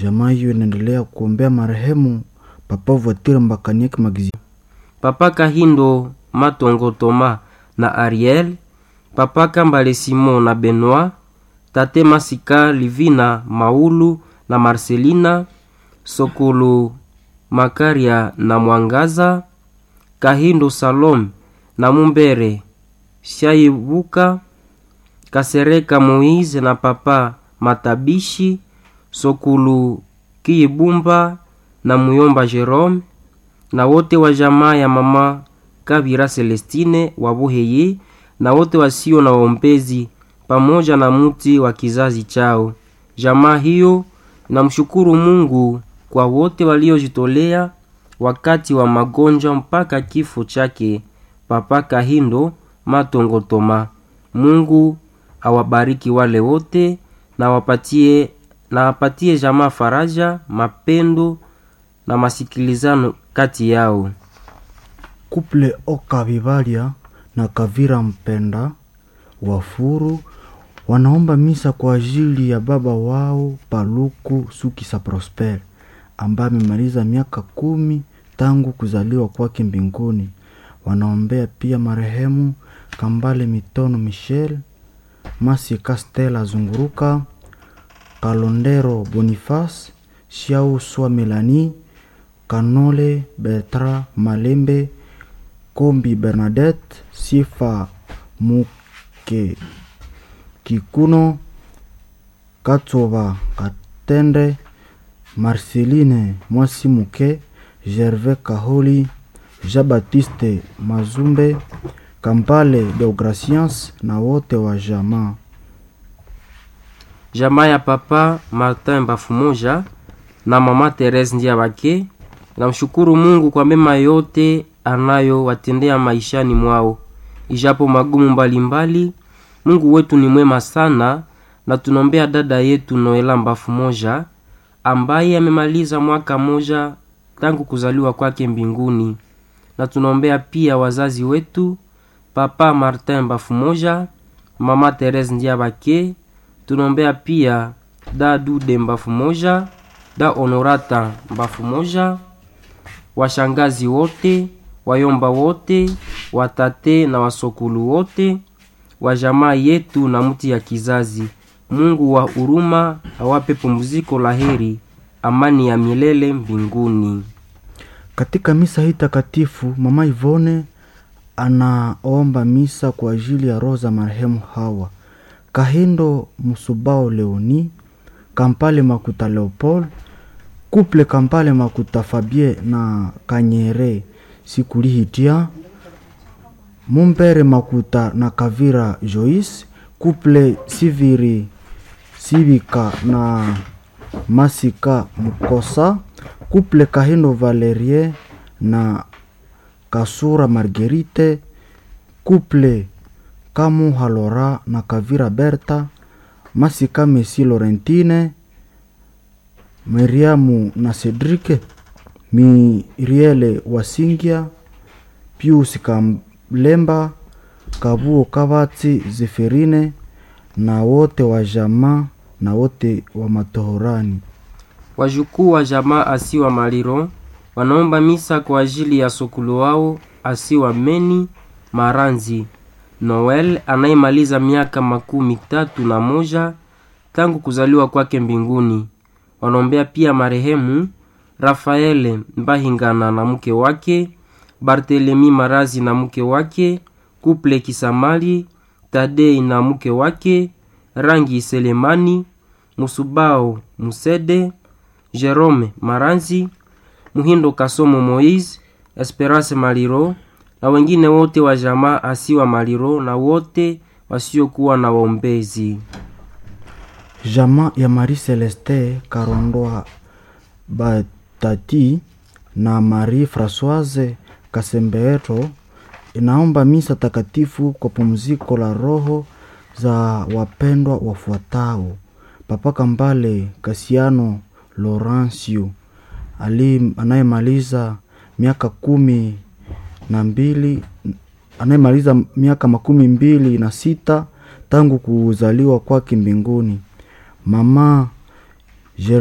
Jamaa hiyo inaendelea kuombea marehemu Papa Voiture Mbakanieki Magizio, Papa Kahindo Matongo Toma na Ariel, Papa Kambale Simon na Benoit, Tate Masika Livina Maulu na Marcelina, Sokolo Makaria na Mwangaza, Kahindo Salom na Mumbere Shaibuka, Kasereka Moise na Papa Matabishi, Sokulu Kiyibumba na Muyomba Jerome na wote wa jamaa ya mama Kabira Celestine Wabuheye na wote wasio na waombezi pamoja na mti wa kizazi chao. Jamaa hiyo namshukuru Mungu kwa wote waliojitolea wakati wa magonjwa mpaka kifo chake Papa Kahindo Matongo Toma. Mungu awabariki wale wote na wapatie na apatie jamaa faraja, mapendo na masikilizano kati yao. Kuple Oka Vivalia na Kavira Mpenda Wafuru wanaomba misa kwa ajili ya baba wao Paluku Sukisa Prosper ambaye amemaliza miaka kumi tangu kuzaliwa kwake mbinguni. Wanaombea pia marehemu Kambale Mitono Michel, Masi Castela Zunguruka, Kalondero Boniface, Shiau Swa Melanie, Kanole Bertra Malembe, Kombi Bernadette, Sifa Muke Kikuno, Katova Katende, Marceline Mwasi Muke, Gervais Kaholi, Jean-Baptiste Mazumbe, Kampale Deograciens na wote wa jamaa. Jamaa ya Papa Martin Bafumoja na Mama Therese Ndiabake namshukuru Mungu kwa mema yote anayowatendea maishani mwao, ijapo magumu mbalimbali. Mungu wetu ni mwema sana, na tunaombea dada yetu Noela Bafumoja ambaye amemaliza mwaka moja tangu kuzaliwa kwake mbinguni, na tunaombea pia wazazi wetu Papa Martin Bafumoja, Mama Therese Ndiabake tunaombea pia da Dude Mbafu moja da Honorata Mbafu moja washangazi wote wayomba wote watate na wasokulu wote wa jamaa yetu na mti ya kizazi. Mungu wa huruma awape pumziko la heri, amani ya milele mbinguni. Katika misa hii takatifu, Mama Ivone anaomba misa kwa ajili ya roho za marehemu hawa Kahindo Musubao Leoni, Kampale Makuta Leopold, Kuple Kampale Makuta Fabie na Kanyere Sikulihitia, Mumbere Makuta na Kavira Joyce, Kuple Siviri Sivika na Masika Mukosa, Kuple Kahindo Valerie na Kasura Marguerite, Kuple Kamu Halora na Kavira Berta, Masika Mesi Laurentine, Miriamu na Cedric, Miriele Wasingia, Pius Kamlemba, Kabuo Kavatsi Zeferine na wote wa jamaa na wote wa matohorani. Wajukuu wa jamaa asiwa Maliro wanaomba misa kwa ajili ya sokulu wao asiwa Meni Maranzi Noel anayemaliza miaka makumi tatu na moja tangu kuzaliwa kwake mbinguni. Wanaombea pia marehemu Rafaele Mbahingana na mke wake, Bartelemi Marazi na mke wake, Kuple Kisamali, Tadei na mke wake, Rangi Selemani, Musubao Musede, Jerome Maranzi, Muhindo Kasomo Moise, Esperance Maliro na wengine wote wa jamaa asiwa Maliro na wote wasiokuwa na waombezi. Jamaa ya Marie Celeste Karondoa Batati na Marie Francoise Kasembeeto inaomba misa takatifu kwa pumziko la roho za wapendwa wafuatao: Papa Kambale Kasiano Laurencio ali anayemaliza miaka kumi na mbili anayemaliza miaka makumi mbili na sita tangu kuzaliwa kwake mbinguni. Mama